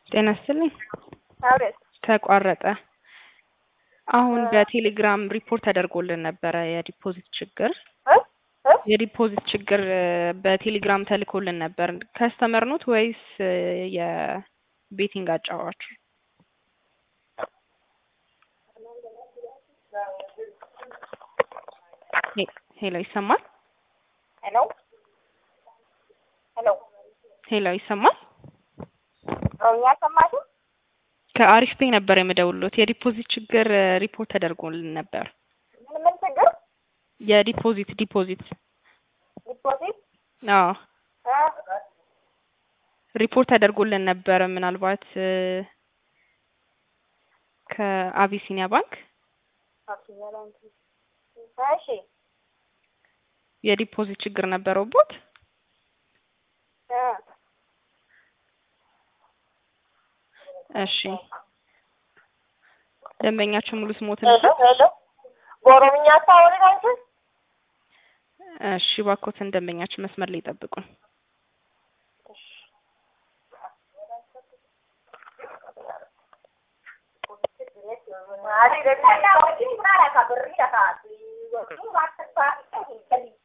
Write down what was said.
ጤና ይስጥልኝ። አቤት ተቋረጠ። አሁን በቴሌግራም ሪፖርት ተደርጎልን ነበረ የዲፖዚት ችግር እ እ የዲፖዚት ችግር በቴሌግራም ተልኮልን ነበር። ከስተመር ኖት ወይስ የቤቲንግ አጫዋች? ሄ- ሄሎ ይሰማል? ሄሎ ሄሎ ሄሎ ይሰማል? እኛ ሰማችሁ? ከአሪፍ ፔ ነበር የምደውልሎት የዲፖዚት ችግር ሪፖርት ተደርጎልን ነበር። ምን ምን ችግር? የዲፖዚት ዲፖዚት ዲፖዚት አዎ እ ሪፖርት ተደርጎልን ነበረ። ምናልባት እ ከአቢሲኒያ ባንክ እሺ የዲፖዚት ችግር ነበረውቦት እ እሺ ደንበኛችሁ ሙሉ ስሞትን ሄሎ ሄሎ በኦሮምኛ አታወሪ አንቺ? እሺ እባክዎትን ደንበኛችሁ መስመር ላይ ይጠብቁን። Mari,